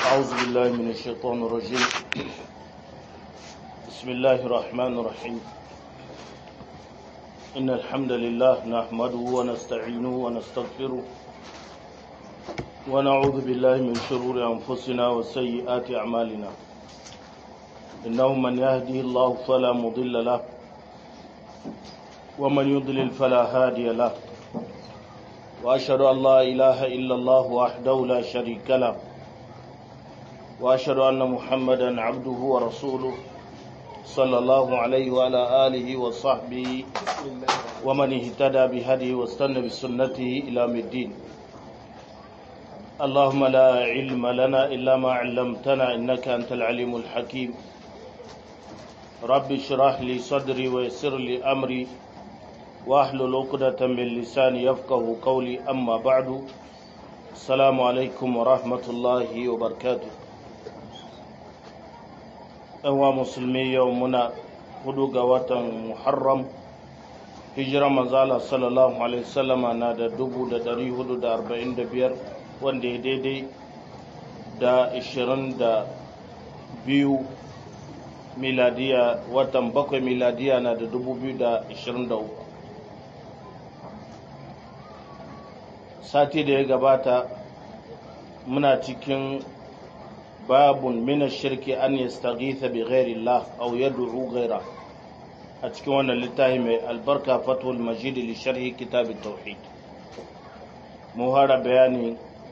أعوذ بالله من الشيطان الرجيم بسم الله الرحمن الرحيم إن الحمد لله نحمده ونستعينه ونستغفره ونعوذ بالله من شرور أنفسنا وسيئات أعمالنا إنه من يهدي الله فلا مضل له ومن يضلل فلا هادي له وأشهد أن لا إله إلا الله وحده لا شريك له وأشهد أن محمدا عبده ورسوله صلى الله عليه وعلى آله وصحبه ومن اهتدى بهديه واستنى بسنته إلى الدين اللهم لا علم لنا إلا ما علمتنا إنك أنت العليم الحكيم رب اشرح لي صدري ويسر لي أمري واحلل عقدة من لساني يفقه قولي أما بعد السلام عليكم ورحمة الله وبركاته ɗanwa musulmi yau muna hudu ga watan muharram hijira manzala sallallahu alaihi wasallama na da dubu da dari hudu da arba'in da biyar wanda ya daidai da ishirin da biyu miladiya watan bakwai miladiya na da dubu biyu da ishirin da uku sati da ya gabata muna cikin babun mina shirki an yastaghitha bi ghairi Allah aw yad'u ghaira a cikin wannan littafi mai albarka fatul majid li sharhi kitab tauhid mu hara bayani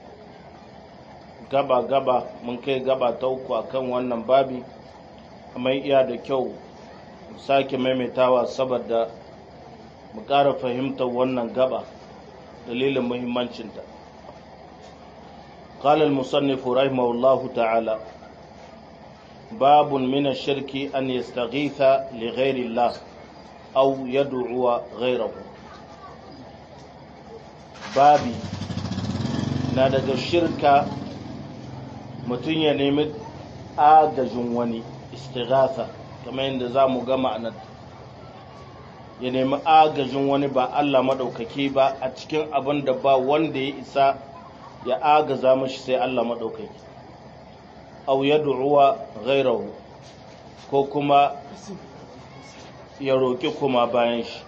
gaba gaba mun kai gaba ta uku akan wannan babi amma iya da kyau sake maimaitawa saboda mu ƙara fahimtar wannan gaba dalilin muhimmancinta قال المصنف رحمه الله تعالى باب من الشرك أن يستغيث لغير الله أو يدعو غيره babi na daga shirka mutum ya nemi agajin wani istighatha kamar yadda za mu gama a nan ya nemi agajin wani ba Allah maɗaukaki ba a cikin abin da ba wanda ya isa ya agaza mashi sai Allah maɗaukaki au ya du'uwa ghairahu ko kuma ya roƙi kuma bayan shi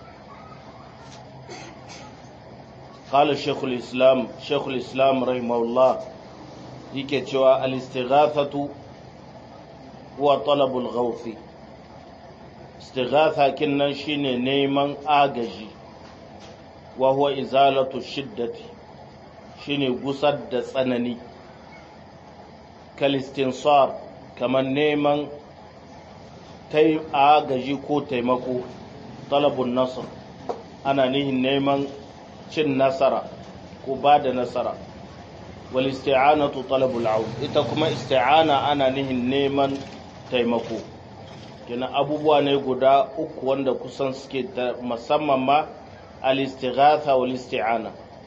قال شيخ الإسلام شيخ الإسلام رحمه الله yake cewa al-istighathatu huwa talabul ghawthi istighatha kinnan shine neman agaji wa huwa izalatu shiddati shine gusar da tsanani kalistinsar kamar neman agaji ko taimako talabun nasar ana nihin neman cin nasara ko ba da nasara wal isti'anatu talabul aun ita kuma isti'ana ana nihin neman taimako kina abubuwa ne guda uku wanda kusan suke musamman ma al-istighatha wal isti'ana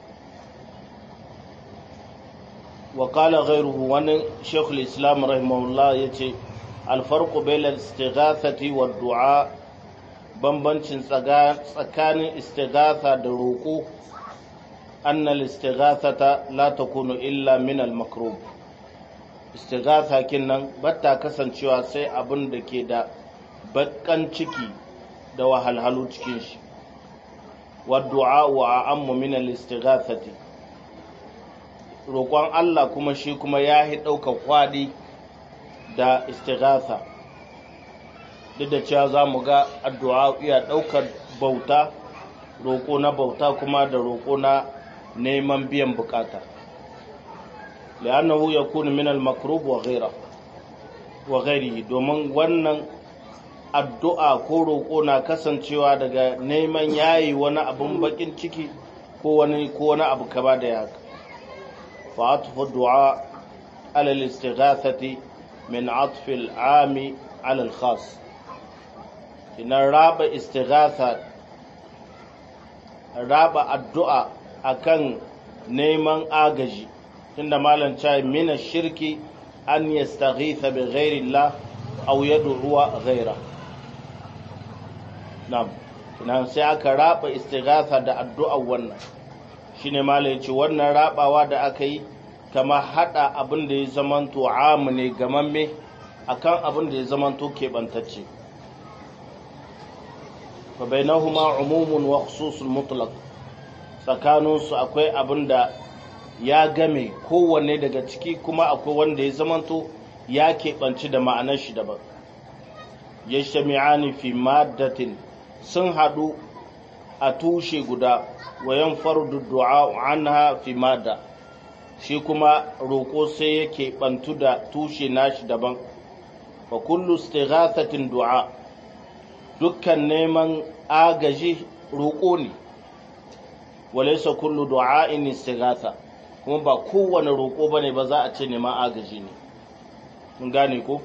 وقال غيره وان شيخ الإسلام رحمه الله يتي الفرق بين الاستغاثة والدعاء بمبنشن سكان استغاثة دروكو أن الاستغاثة لا تكون إلا من المكروب استغاثة كنن بتا كسن شوى سي أبن دكي دا بكان چكي دا وحلحلو چكيش والدعاء وأعم من الاستغاثة roƙon Allah kuma shi kuma ya yi ɗaukar kwaɗi da istighatha duk da cewa za mu ga addu'a iya ɗaukar bauta roƙo na bauta kuma da roƙo na neman biyan bukata li'annahu yakunu min al-makrub wa ghayra wa ghayrihi domin wannan addu'a ko roƙo na kasancewa daga neman yayi wani abun bakin ciki ko wani ko wani abu kaba da haka فعطف الدعاء على الاستغاثة من عطف العام على الخاص إن راب استغاثة راب الدعاء أكن نيمان آغجي إن مالا شاي من الشرك أن يستغيث بغير الله أو يدعو غيره نعم nan sai aka raba istighatha da addu'a wannan shine malai ce wannan rabawa da aka yi kama hada abin da ya zamanto amu ne gamamme akan abin da ya zamanto keɓantacce fa bainahuma umumun wa khususul mutlaq tsakaninsu akwai abin da ya game kowanne daga ciki kuma akwai wanda ya zamanto ya keɓanci da ma'anar shi daban ya shami'ani fi maddatin sun haɗu a tushe guda wayan fardu du'a anha fi madda shi kuma roƙo sai ya keɓantu da tushe nashi daban fa kullu istighathatin du'a dukkan neman agaji roƙo ne walaysa kullu du'a'in istighatha kuma ba kowane roƙo bane ba za a ce neman agaji ne mun gane ko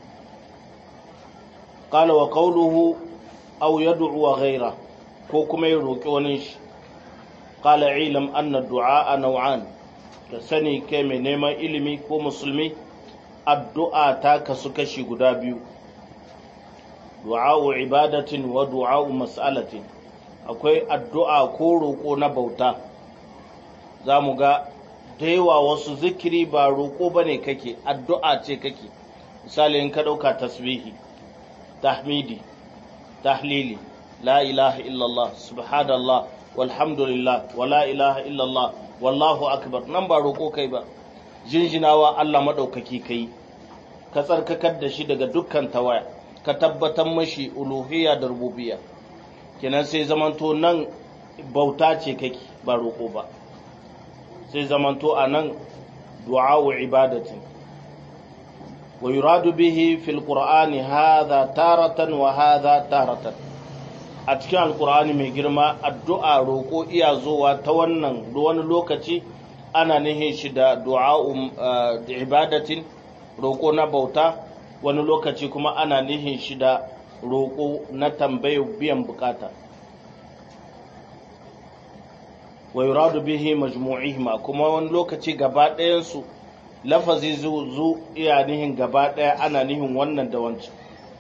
qala wa qawluhu aw yad'u ghayra ko kuma ya roƙi wani shi qala ilam anna du'a naw'an ka sani kai mai neman ilimi ko musulmi addu'a ta kasu kashi guda biyu du'a'u ibadatin wa du'a'u mas'alatin akwai addu'a ko roƙo na bauta za mu ga da yawa wasu zikiri ba roƙo ba ne kake addu'a ce kake misali in ka ɗauka tasbihi tahmidi tahlili la ilaha illallah subhanallah walhamdulillah wa la ilaha illallah wallahu akbar nan ba roƙo kai ba jinjinawa Allah maɗaukaki kai ka tsarkakar da shi daga dukkan tawaya ka tabbatar mashi uluhiyya da rububiyya kenan sai zamanto nan bauta ce kake ba roƙo ba sai zamanto a nan du'a'u ibadatin wa yuradu bihi fil qur'ani hadha taratan wa hadha taratan a cikin alqur'ani mai girma addu'a roƙo iya zowa ta wannan wani lokaci ana nihin shi da du'a'u ibadatin roƙo na bauta wani lokaci kuma ana nihin shi da roƙo na tambayar biyan bukata wa yuradu bihi majmu'ihima kuma wani lokaci gaba ɗayansu lafazi zu iya nihin gaba ɗaya ana nihin wannan da wancan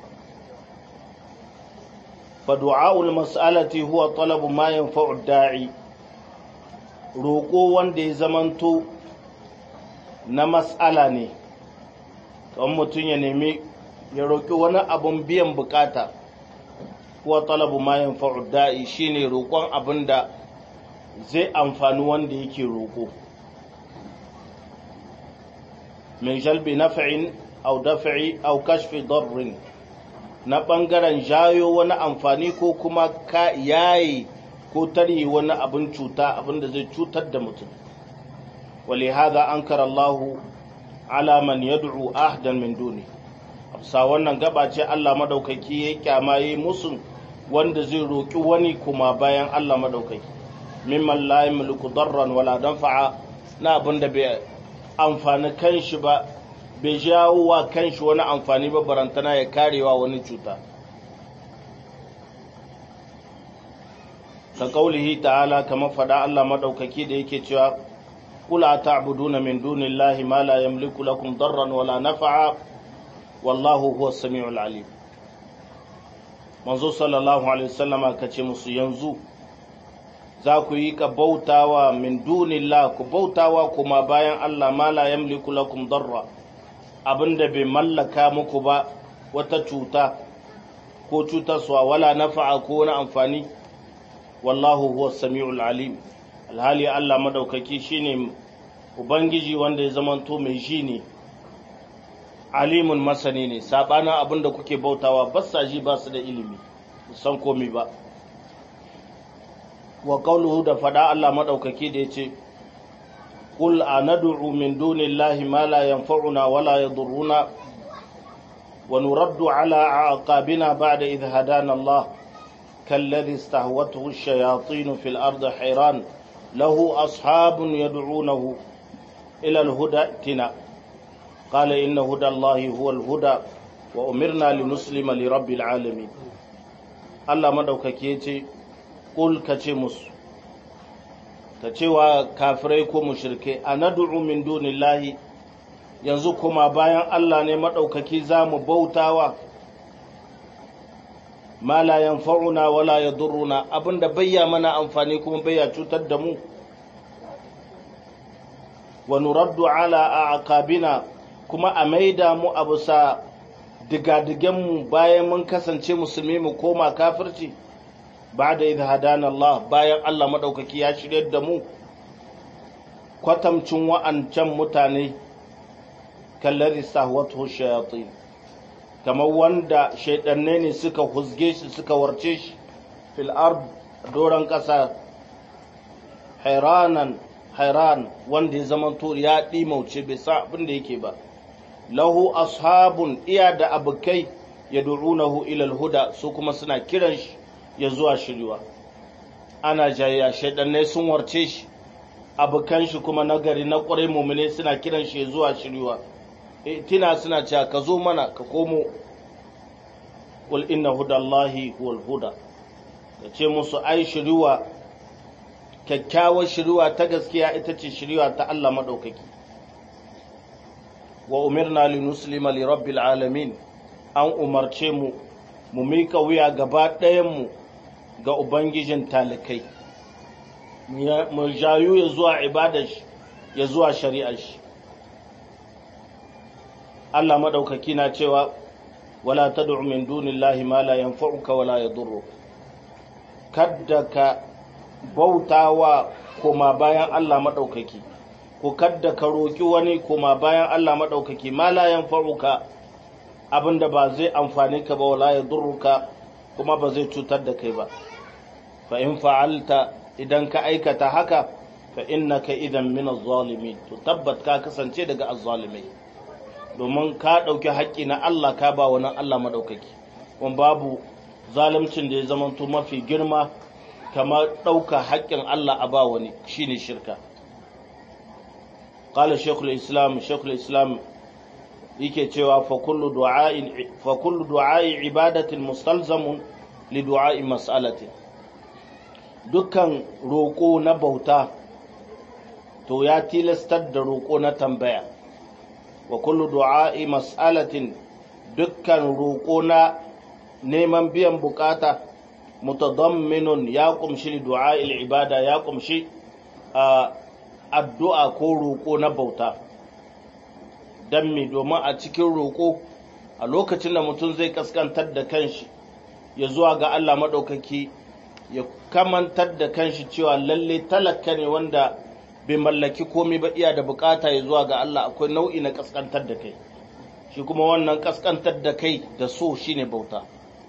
fa du'a'ul mas'alati huwa talabu ma yanfa'u da'i roƙo wanda ya zamanto na mas'ala ne kamar mutum ya nemi ya roƙi wani abun biyan bukata kuwa talabu ma yanfa'u da'i shine roƙon abin da zai amfani wanda yake roƙo min jalbi naf'in aw daf'i aw kashfi darrin na ɓangaren jayo wani amfani ko kuma ka yayi ko tarhi wani abin cuta abin da zai cutar da mutum ولهذا أنكر الله على من يدعو أحدا من دونه sa wannan gaba ce Allah madaukaki ya kyamaye musu wanda zai roki wani kuma bayan Allah madaukaki mimman la yamliku darran wala danfa'a na abin da bai amfani kanshi ba bai jawo wa kanshi wani amfani ba barantana ya karewa wani cuta ka kaulihi ta'ala kamar fada Allah madaukaki da yake cewa kula ta'buduna min dunillahi ma la yamliku lakum darran wala nafa'a wallahu huwa samiul alim manzo sallallahu alaihi wasallama kace musu yanzu za ku yi ka bautawa min dunillah ku bautawa kuma bayan Allah ma la yamliku lakum darra abinda bai mallaka muku ba wata cuta ko cutarwa wala nafa'a ko wani amfani wallahu huwa samiul alim alhali Allah madaukaki shine ubangiji wanda ya zamanto mai shi ne alimun masani ne sabanin abin da kuke bautawa ba sa ji ba su da ilimi san komi ba wa qawluhu da fada Allah madaukaki da yace qul anad'u min dunillahi ma la yanfa'una wa la yadurruna wa nuraddu ala aqabina ba'da idh hadana Allah كالذي استهوته الشياطين في الأرض حيران له أصحاب يدعونه إلى الهدى ائتنا قال إن هدى الله هو الهدى وأمرنا لنسلم لرب العالمين Allah maɗaukaki ya ce, Ƙul ka ce musu, ka cewa kafirai ko mushrikai a nadu'u min dunillahi yanzu kuma bayan Allah ne maɗaukaki za mu bautawa ma la yanfa'una wala yadurruna abinda bayya mana amfani kuma bayya cutar da mu wa nuraddu ala aqabina kuma a maida mu a bisa digadigenmu bayan mun kasance musulmi mu koma kafirci ba da idh hadana Allah bayan Allah madaukaki ya shirye da mu kwatamcin wa'ancan mutane kallari sahwatu shayatin kamar wanda shaidanne ne suka huzge shi suka warce shi fil ard doron ƙasa hairanan hairan wanda ya zama to ya ɗimauce bai sa abin da yake ba lahu ashabun iya da abokai ya du'unahu ilal huda su kuma suna kiran shi ya zuwa shiriwa ana jayya shaidannai sun warce shi abokan shi kuma nagari na ƙwarai mumune suna kiran shi ya zuwa shiriwa tina suna cewa ka zo mana ka komo qul inna hudallahi huwal huda ka ce musu ai shiriwa kyakkyawar shiriwa ta gaskiya ita ce shiriwa ta Allah maɗaukaki wa umirna li nuslima li rabbil alamin an umarce mu mu mika wuya gaba ɗayanmu ga ubangijin talikai mu jayu ya zuwa ibadar shi ya zuwa shari'ar shi Allah maɗaukaki na cewa wala tad'u min dunillahi ma la yanfa'uka wala yadurruk kadda ka bautawa koma bayan Allah maɗaukaki ko kadda ka roƙi wani koma bayan Allah maɗaukaki ma la yanfa'uka abinda ba zai amfani ka ba wala yadurruka kuma ba zai cutar da kai ba fa in fa'alta idan ka aikata haka fa innaka idan min az-zalimin to tabbat ka kasance daga az-zalimai domin ka ɗauki haƙƙi na Allah ka ba wani Allah maɗaukaki wani babu zalimcin da ya zamanto mafi girma kamar ɗauka haƙƙin Allah a ba wani shine shirka قال شيخ الإسلام شيخ الإسلام yake cewa fa kullu du'a'in fa kullu du'a'i ibadatin mustalzamun li du'a'i mas'alati dukkan roƙo na bauta to ya tilastar da roƙo na tambaya wa kullu du'a'i mas'alatin dukkan roƙo na neman biyan bukata mutadamminun ya kumshi li du'a'i ibada ya kumshi addu'a ko roƙo na bauta don me domin a cikin roƙo a lokacin da mutum zai kaskantar da kanshi ya zuwa ga Allah maɗaukaki ya kamantar da kanshi cewa lalle talaka ne wanda bai mallaki komai ba iya da bukata ya zuwa ga Allah akwai nau'i na kaskantar da kai shi kuma wannan kaskantar da kai da so shine bauta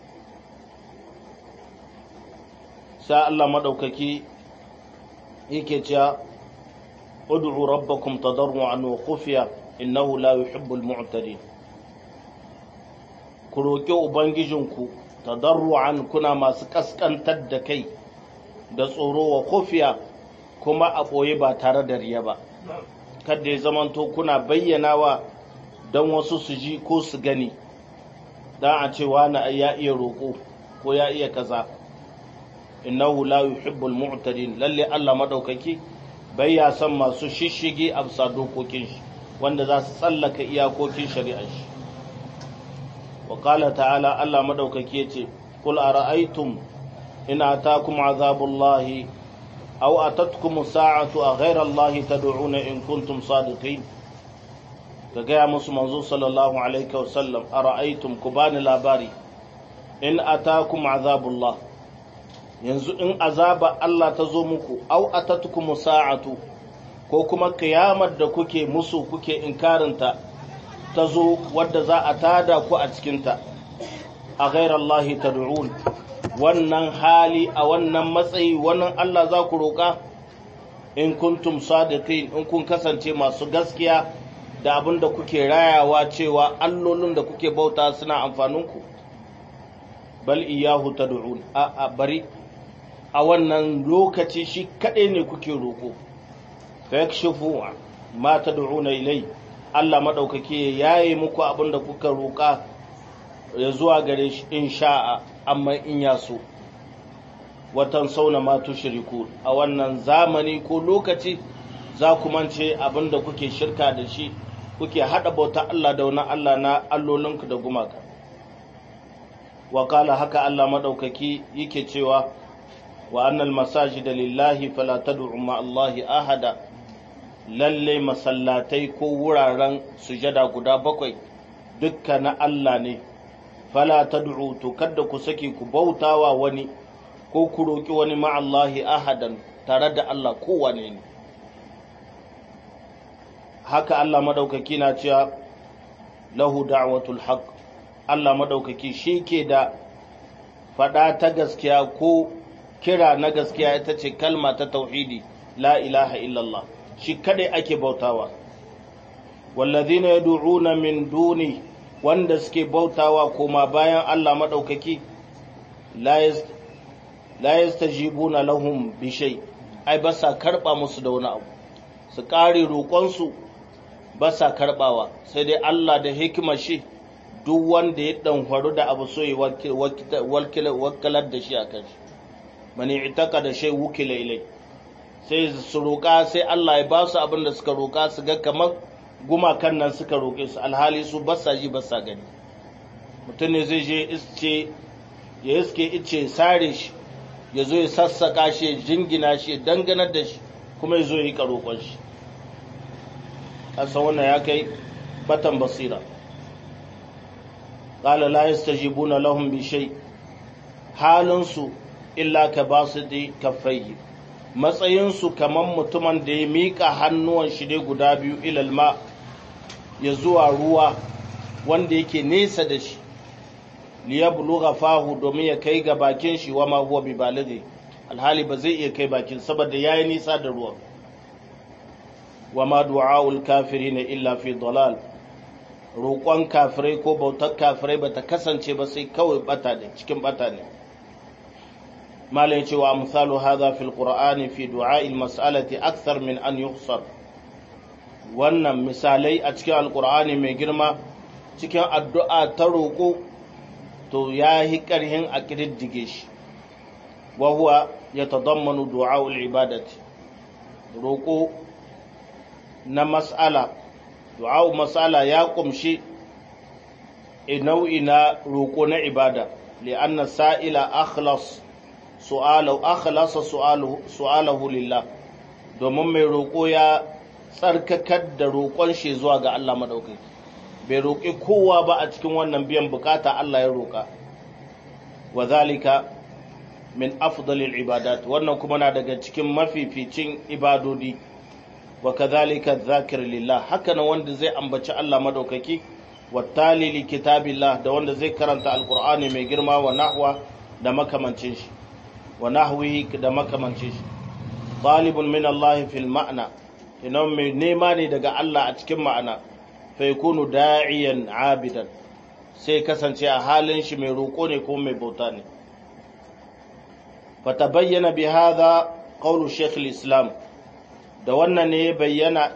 sai Allah maɗaukaki yake cewa ud'u rabbakum tadarruan wa khufiya innahu la yuhibbul mu'tadin ku roƙi ubangijinku tadarruan kuna masu kaskantar da kai da tsoro wa khufiya kuma a ɓoye ba tare da riya ba kada ya zamanto kuna bayyanawa don wasu su ji ko su gani don a ce wani ya iya roƙo ko ya iya kaza innahu la yuhibbul mu'tadin lalle Allah madaukaki bai ya san masu shishige a bisa dokokin shi wanda za su tsallaka iyakokin shari'ar shi wa qala ta'ala Allah madaukaki yace qul ara'aytum in atakum azabullahi aw atatkum sa'atu a ghayra allahi tad'una in kuntum sadiqin ka gaya musu manzo sallallahu alaihi wa sallam ara'aytum ku bani labari in atakum azabullah yanzu in azaba Allah ta zo muku aw atatkum sa'atu ko kuma kiyamar da kuke musu kuke inkarinta ta zo wadda za a tada ku a cikinta a ghairallahi tad'un wannan hali a wannan matsayi wannan Allah za ku roƙa in kuntum sadiqin in kun kasance masu gaskiya da abin da kuke rayawa cewa allolin da kuke bauta suna amfaninku bal iyahu tad'un a a bari a wannan lokaci shi kaɗai ne kuke roƙo fa yakshifu ma tad'una ilai Allah madaukake yayi muku abin da kuka roƙa ya zuwa gare shi in sha'a amma in ya so watan sauna ma tushriku a wannan zamani ko lokaci za ku mance abin da kuke shirka da shi kuke haɗa bauta Allah da wani Allah na allolinku da gumaka wakala haka Allah maɗaukaki yake cewa wa annal masajida lillahi fala tad'u ma Allahi ahada lalle masallatai ko wuraren sujada guda bakwai dukka na Allah ne fala tad'u to kada ku saki ku bautawa wani ko ku roki wani ma'allahi ahadan tare da Allah kowane ne haka Allah madaukaki na cewa lahu da'watul haqq Allah madaukaki shi ke da faɗa ta gaskiya ko kira na gaskiya ita ce kalma ta tauhidi la ilaha illallah shi kadai ake bautawa wallazina yad'una min duni wanda suke bautawa koma bayan Allah madaukaki la yastajibuna lahum bi shay ai ba sa karba musu da wani abu su kare roƙonsu ba sa karbawa sai dai Allah da hikimar shi duk wanda ya ɗanfaru da abu so ya wakalar da shi a kan shi mani itaka da shai wukila ilai sai su roƙa sai Allah ya ba su abin da suka roƙa su ga kamar gumakan nan suka roƙe su alhali su ba sa ji ba sa gani mutum ne zai je isce ya iske ice sare shi ya zo ya sassaka shi ya jingina shi ya danganar da shi kuma ya zo ya yi roƙon shi ƙasa wannan ya kai batan basira قال لا يستجيبون لهم بشيء halinsu illa ka ba su da kafai matsayinsu kamar mutumin da ya miƙa hannuwan shi dai guda biyu ilalma ya zuwa ruwa wanda yake nesa da shi liyabluga fahu domin ya kai ga bakin shi wa ma huwa bi balighi alhali ba zai iya kai bakin saboda yayi nisa da ruwan wa ma du'aul kafirin illa fi dalal roƙon kafirai ko bautar kafirai ba ta kasance ba sai kawai bata ne cikin bata ne malai cewa misalu hadha fil qur'ani fi du'a'il mas'alati akthar min an yuhsar wannan misalai a cikin alqur'ani mai girma cikin addu'a ta roƙo to ya yi ƙarhin a ƙididdige shi wa huwa yatadammanu du'a'ul ibadati roƙo na mas'ala du'a'u mas'ala ya kumshi nau'i na roƙo na ibada li'anna sa'ila akhlas su'alahu akhlasa su'alahu lillah domin mai roƙo ya tsarkakar da roƙon shi zuwa ga Allah madaukaki bai roƙi kowa ba a cikin wannan biyan bukata Allah ya roƙa wa zalika min afdalil ibadat wannan kuma na daga cikin mafificin ibadodi wa kadhalika dhakir lillah haka nan wanda zai ambaci Allah madaukaki wa talili kitabillah da wanda zai karanta alqur'ani mai girma wa nahwa da makamancin shi wa nahwihi da makamancin shi talibun min Allah fil ma'na ina mai nema ne daga Allah a cikin ma'ana fa yakunu da'iyan abidan sai kasance a halin shi mai roƙo ne ko mai bauta ne فتبين بهذا قول شيخ الإسلام da wannan ne ya bayyana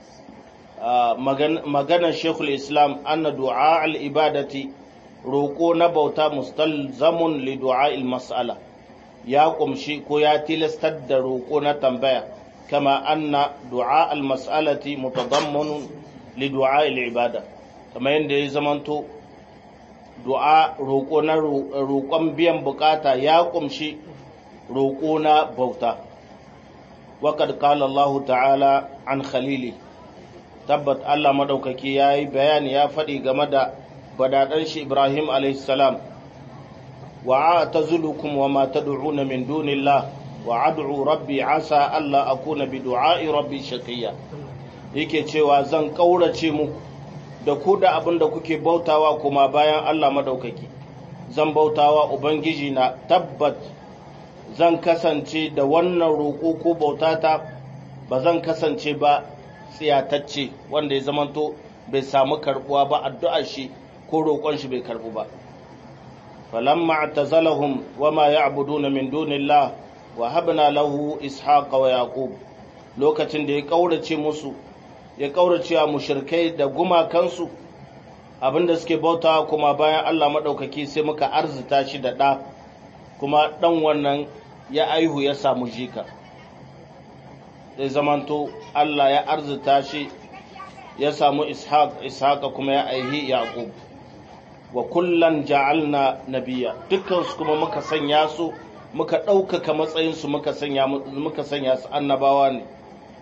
maganar shekul islam anna du'a al-ibadati roƙo na bauta mustalzamun li du'a mas'ala ya kumshi ko ya tilastar da roƙo na tambaya kama anna du'a al-mas'alati mutadammanun li du'a al-ibada kama yadda ya zamanto du'a roƙo na roƙon biyan bukata ya kumshi roƙo na bauta waƙad ƙala Allah ta'ala an khalili tabbat Allah maɗaukaki ya yi bayani ya faɗi game da badaɗar shi Ibrahim salam wa a ta zulukum wa ma ta du'una min dunillah wa ad'u rabbi asa Allah akuna bi du'a'i rabbi shaqiyya yake cewa zan ƙaurace muku da ku da abin da kuke bautawa kuma bayan Allah maɗaukaki zan bautawa ubangiji na tabbat zan kasance da wannan roƙo ko bautata ba zan kasance ba tsiyatacce wanda ya zamanto bai samu karbuwa ba addu'ar shi ko roƙon shi bai karbu ba falamma atazalahum wama ya'buduna min dunillah wa habna lahu ishaqa wa yaqub lokacin da ya kaurace musu ya kaurace wa mushrikai da gumakansu abinda suke bautawa kuma bayan Allah madaukaki sai muka arzita shi da ɗa kuma ɗan wannan ya aihu ya samu jika zai zamanto Allah ya arzita shi ya samu ishaq ishaqa kuma ya aihi yaqub wa kullan ja'alna nabiyya dukkan su kuma muka sanya su muka ɗaukaka matsayin su muka sanya muka sanya su annabawa ne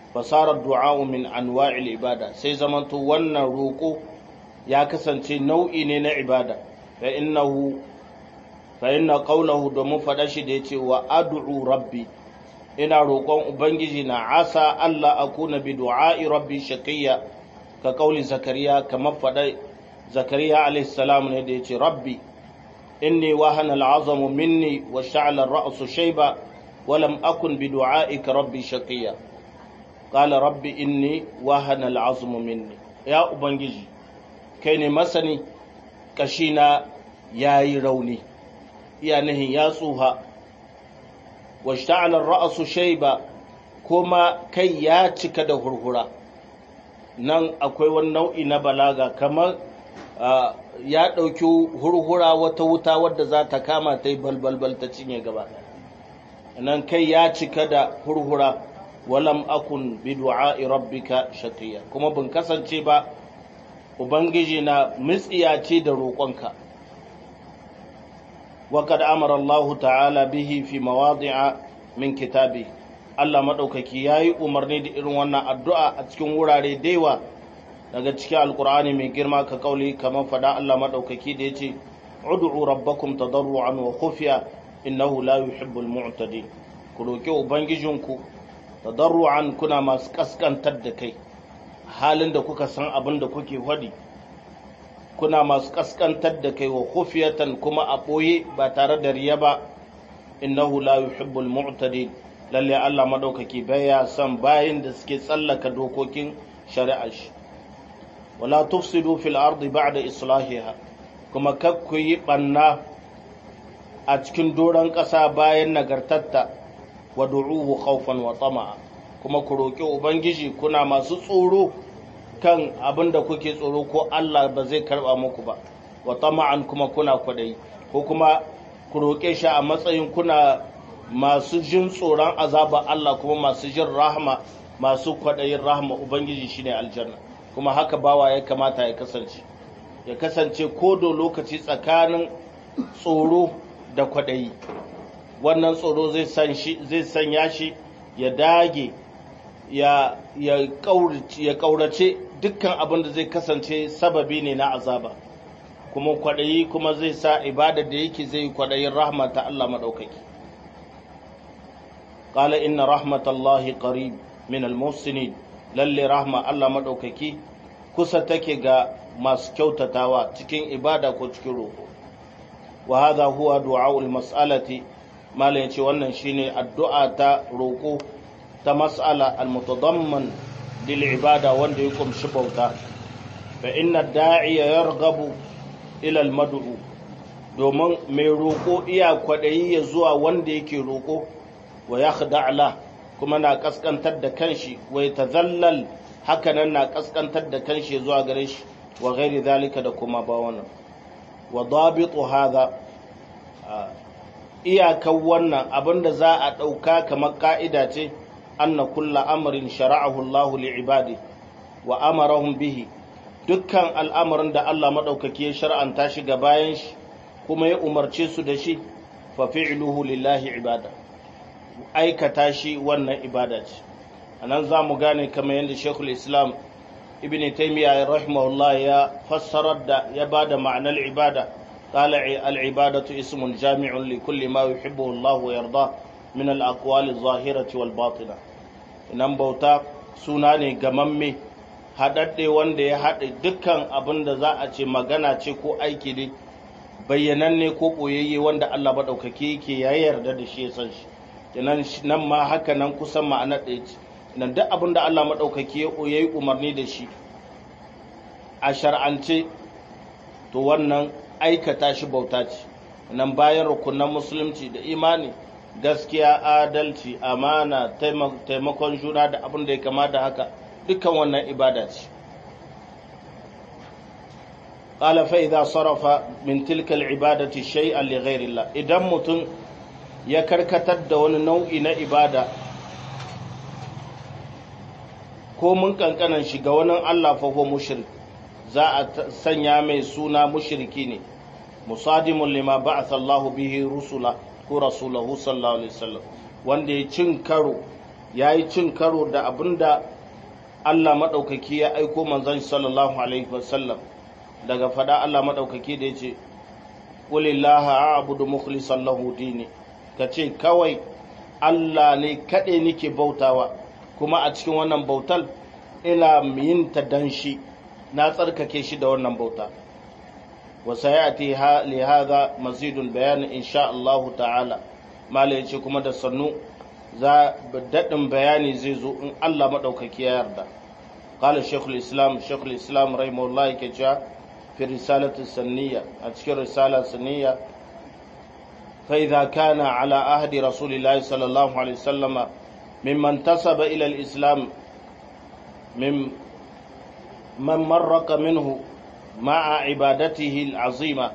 fasarar du'a'u min anwa'il ibada sai zamanto wannan roƙo ya kasance nau'i ne na ibada fa innahu fa inna qawlahu domin faɗa shi da yace wa ad'u rabbi ina roƙon ubangiji na asa Allah akuna bi du'a'i rabbi shaqiyya ka kauli zakariya kamar faɗa zakariya alayhi salam ne da yace rabbi inni wahana al'azamu minni wa sha'ala ar-ra'su shayba wa lam akun bi du'a'ika rabbi shaqiyya qala rabbi inni wahana al'azmu minni ya ubangiji kai ne masani kashina yayi rauni iya nihin ya tsuha washta'ala ar-ra'su shayba kuma kai ya cika da hurhura nan akwai wani nau'i na balaga kamar ya ɗauki hurhura wata wuta wadda za ta kama ta yi balbalbal ta cinye gaba nan kai ya cika da hurhura walam akun bi du'a'i rabbika shaqiya kuma bin kasance ba ubangiji na mutsiyace da roƙonka وقد أمر الله تعالى به في مواضع من كتابه Allah maɗaukaki ya yi umarni da irin wannan addu'a a cikin wurare daiwa daga cikin alkur'ani mai girma ka kauli kamar fada Allah maɗaukaki da ya ce, Udu'u rabbakum tadarru'an wa khufiya innahu la yuhibbul mu'tadin ku roƙi ubangijinku tadarru'an kuna masu kaskantar da kai halin da kuka san abin da kuke hwadi kuna masu kaskantar da kai wa khufiyatan kuma a ɓoye ba tare da riya ba innahu la yuhibbul mu'tadin lalle Allah madaukaki baya son bayin da suke tsallaka dokokin shari'ar shi wala tufsidu fil ardi ba'da islahiha kuma kakku yi banna a cikin doron ƙasa bayan nagartatta wa du'uhu khawfan wa tama'a kuma ku roƙi ubangiji kuna masu tsoro kan abin da kuke tsoro ko Allah ba zai karba muku ba wa tama'an kuma kuna kwadayi ko kuma ku roƙe shi a matsayin kuna masu jin tsoron azaba Allah kuma masu jin rahama masu kwadayin rahama ubangiji shine aljanna kuma haka bawa ya kamata ya kasance ya kasance ko da lokaci tsakanin tsoro da kwadayi wannan tsoro zai san shi zai sanya shi ya dage ya ya kaurace dukkan abin da zai kasance sababi ne na azaba kuma kwaɗayi kuma zai sa ibada da yake zai kwaɗayin rahma ta Allah maɗaukaki qala inna rahmatallahi qarib min almuhsinin lalle rahma Allah maɗaukaki kusa take ga masu kyautatawa cikin ibada ko cikin roƙo wa hadha huwa du'aul mas'alati malam yace wannan shine addu'a ta roƙo ta mas'ala al-mutadamman lil ibada wanda ya kumshi bauta fa inna da'iya yarghabu ila al-mad'u domin mai roƙo iya kwaɗayi ya zuwa wanda yake roƙo wa yakhda'la kuma na kaskantar da kanshi wa yatazallal hakanan na kaskantar da kanshi zuwa gare shi wa ghairi zalika da kuma ba wannan wa dabitu hadha iyakan wannan abinda za a ɗauka kamar ka'ida ce anna kulla amrin shara'ahu Allahu li'ibadi wa amarahum bihi dukkan al'amarin da Allah madaukaki ya shar'anta shi ga bayan shi kuma ya umarce su da shi fa fi'luhu lillahi ibada aikata shi wannan ibada ce anan za mu gane kamar yadda Sheikhul Islam Ibn Taymiyyah rahimahullah ya fassarar da ya bada ma'anar ibada قال العبادة اسم جامع لكل ما يحبه الله ويرضاه من الأقوال الظاهرة والباطنة nan bauta suna ne gamamme haɗaɗɗe wanda ya haɗe dukkan abin da za a ce magana ce ko aiki ne bayyananne ko ɓoyayye wanda Allah maɗaukaki yake ya yarda da shi ya san shi kenan nan ma haka nan kusan ma'ana ɗaya ce nan duk abin da Allah maɗaukaki ya yi umarni da shi a shar'ance to wannan aikata shi bauta ce nan bayan rukunan musulunci da imani gaskiya adalci amana taimakon juna da abin da ya kama da haka dukkan wannan ibada ce qala fa idza sarafa min tilka al-ibadati shay'an li ghayri Allah idan mutum ya karkatar da wani nau'i na ibada ko mun kankanan shi ga wani Allah fa huwa mushrik za a sanya mai suna mushriki ne musadimun lima ba'atha Allah bihi rusula ko rasulahu sallallahu alaihi wasallam wanda ya cin karo yayi cin karo da abinda Allah madaukaki ya aiko manzon sallallahu alaihi wasallam daga fada Allah madaukaki da yace qulillaha a'budu mukhlishan lahu dini kace kawai Allah ne kaɗai nake bautawa kuma a cikin wannan bautar ina yin ta dan shi na tsarkake shi da wannan bauta wa sayati li hadha mazidul bayan insha Allah ta'ala mala yace kuma da sannu za daɗin bayani zai zo in Allah madaukaki ya yarda qala shaykhul islam shaykhul islam rahimahullah yake cewa fi risalati sanniya a cikin risala sanniya فإذا كان على عهد رسول الله صلى الله عليه وسلم ممن انتسب إلى الإسلام من من مرق منه مع عبادته العظيمة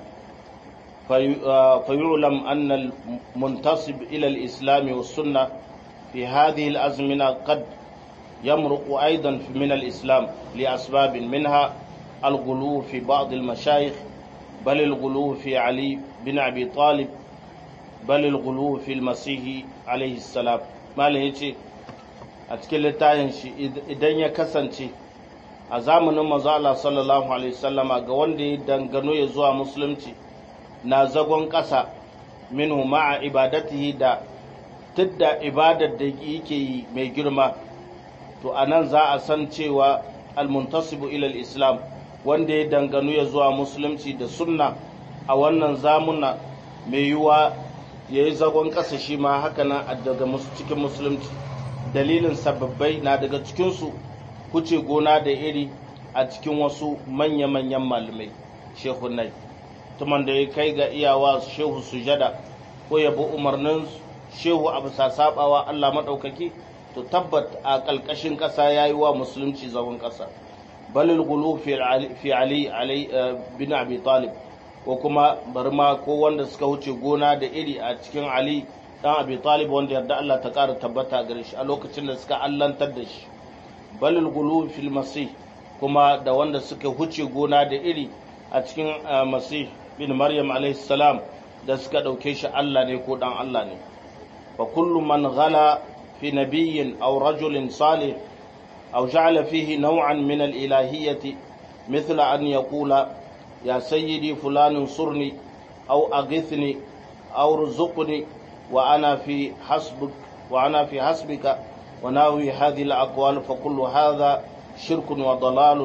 فيعلم أن المنتصب إلى الإسلام والسنة في هذه الأزمنة قد يمرق أيضا من الإسلام لأسباب منها الغلو في بعض المشايخ بل الغلو في علي بن أبي طالب bal al fi al-masih alayhi salam malam yace a cikin littafin shi idan ya kasance a zamanin manzo Allah sallallahu alaihi wasallama ga wanda ya dangano ya zuwa musulunci na zagon ƙasa minhu ma'a ibadatihi da tidda ibadar da yake yi mai girma to anan za a san cewa al-muntasibu ila al-islam wanda ya dangano ya zuwa musulunci da sunna a wannan zamuna mai yiwuwa ya yi zagon ƙasa shi ma haka nan daga cikin musulunci dalilin sababbai na daga cikinsu kuce gona da iri a cikin wasu manya-manyan malamai shehunai tuman da ya kai ga iyawa shehu sujada ko ya bi umarnin shehu a bisa sabawa Allah maɗaukaki to tabbat a ƙalƙashin ƙasa ya yi wa musulunci zagon ƙasa balil gulu fi ali bin abi talib ko kuma bari ma ko wanda suka wuce gona da iri a cikin Ali dan Abi Talib wanda yarda Allah ta ƙara tabbata gare shi a lokacin da suka allantar da shi balil gulu fil masih kuma da wanda suka wuce gona da iri a cikin masih bin Maryam alaihi salam da suka ɗauke shi Allah ne ko dan Allah ne fa kullu man ghala fi nabiyyin aw rajulin salih aw ja'ala fihi naw'an min al-ilahiyyati mithla an yaqula يا سيدي فلان انصرني أو أغثني أو رزقني وأنا في حسبك وأنا في حسبك وناوي هذه الأقوال فكل هذا شرك وضلال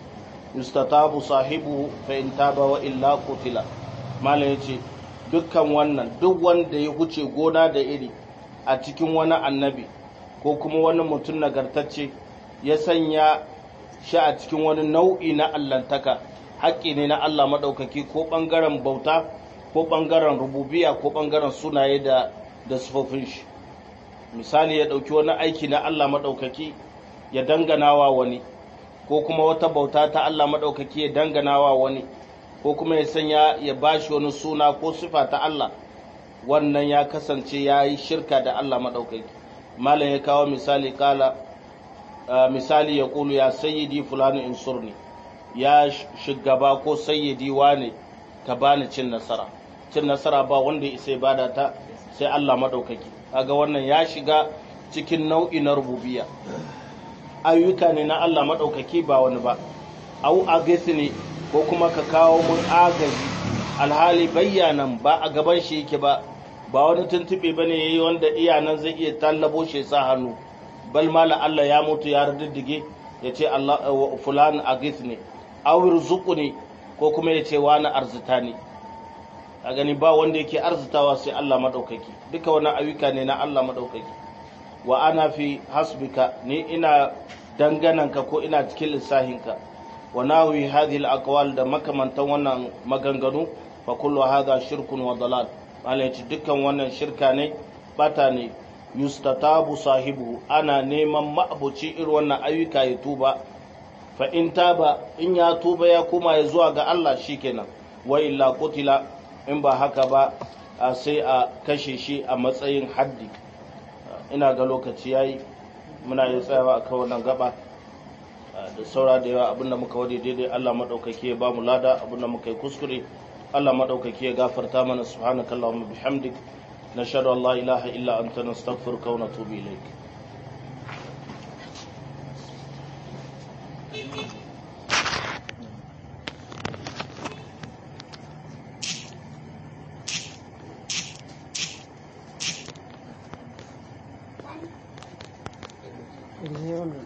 يستتاب صاحبه فإن تاب وإلا قتل ما يجي dukkan wannan duk wanda ya huce gona da iri a cikin wani annabi ko kuma wani mutum nagartacce ya sanya shi a cikin wani nau'i na allantaka haƙƙi ne na Allah maɗaukaki ko ɓangaren bauta ko ɓangaren rububiya ko ɓangaren sunaye da da sufofin shi misali ya ɗauki wani aiki na Allah maɗaukaki ya danganawa wani ko kuma wata bauta ta Allah maɗaukaki ya danganawa wani ko kuma ya sanya ya bashi wani suna ko sifa ta Allah wannan ya kasance ya yi shirka da Allah maɗaukaki malam ya kawo misali kala misali ya ƙulu ya sayyidi fulani insurni ya shugaba ko sayyidi wane ka bani cin nasara cin nasara ba wanda isa bada ta sai Allah maɗaukaki kaga wannan ya shiga cikin nau'i na rububiya ayyuka ne na Allah maɗaukaki ba wani ba au agisi ne ko kuma ka kawo mun agaji alhali bayyanan ba a gaban shi yake ba ba wani tuntuɓe ba ne ya yi wanda iyanan zai iya tallabo shi sa hannu bal ma Allah ya mutu ya riddige ya ce Allah fulan agis ne awir zuku ne ko kuma ya ce wani arzita ne a gani ba wanda yake arzitawa sai Allah maɗaukaki duka wani ayyuka ne na Allah maɗaukaki wa ana fi hasbika ni ina dangananka ko ina cikin lissahinka wa nawi hadhihi al da makamantan wannan maganganu fa kullu hadha shirkun wa dalal malai dukkan wannan shirka ne bata ne yustatabu sahibu ana neman ma'abuci irin wannan ayyuka ya tuba fa in taba in ya tuba ya koma ya zuwa ga Allah shikenan wa illa qutila in ba haka ba sai a kashe shi a matsayin haddi ina ga lokaci yayi muna yi tsayawa a kan wannan gaba da saura da yawa abinda muka wade daidai Allah madaukake ya ba mu lada abinda muka yi kuskure Allah madaukake ya gafarta mana subhanakallahumma bihamdik nashhadu an la ilaha illa anta nastaghfiruka wa natubu ilaik Rihe